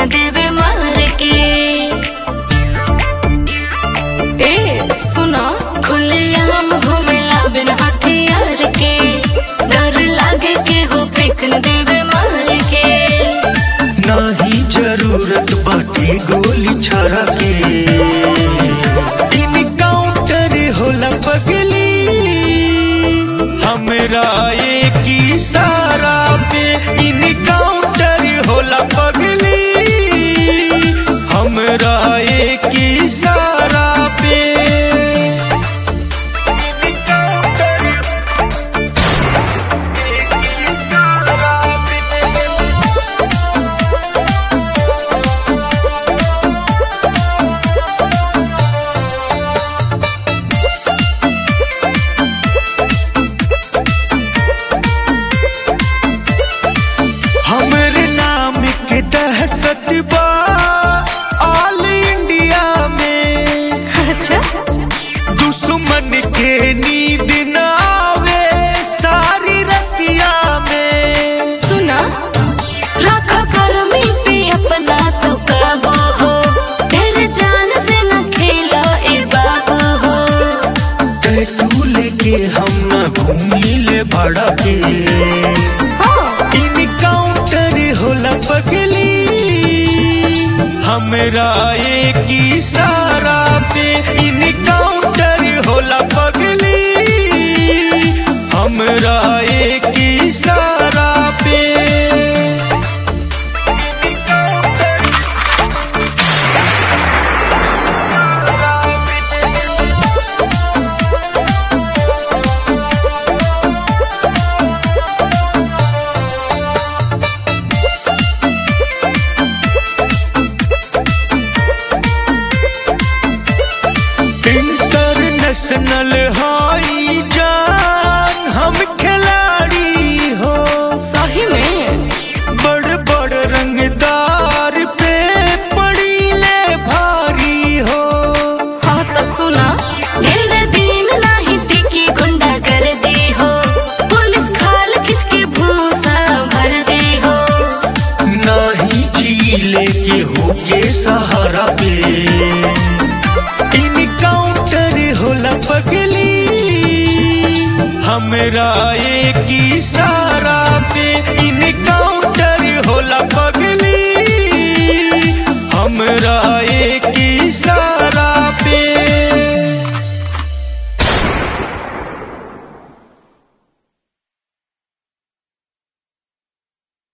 देवे मार के ए सुना खुलेआम घूमेला बिन हथियार के डर लागे के हो फेंक न देवे मार के नाही जरूरत बाटे गोली छाड़ा के इनकाउंटर होला पगली हमरा एक इशारा पे इनकाउंटर होला पगली हमरा एक इशारा पे इनकाउंटर एक इशारा पे हमरे नाम के दहशत बा ऑल इंडिया में अच्छा दुश्मन के नींद न आवे सारी रतिया में सुना रखो गर्मी पे अपना तो काबू हो तेरे जान से न खेलो ए बाबू हो टैटू लेके हम न घूमी ले बड़ा के हाँ, इनकाउंटर होला पगली हमरा एक इशारा पे इनकाउंटर होला पगली हमरा एक इशारा पे इंटरनेशनल हाई जान हम खिलाड़ी हो सही में बड़ बड़ रंगदार पे पड़ी ले भारी हो हाँ तो सुना दिल दिन नहीं टिकी गुंडा कर दी हो पुलिस खाल खिंच के भूसा भर दी हो नाही झीले के होके सहारा पे इनकाउंटर होला पगली हमरा एक इशारा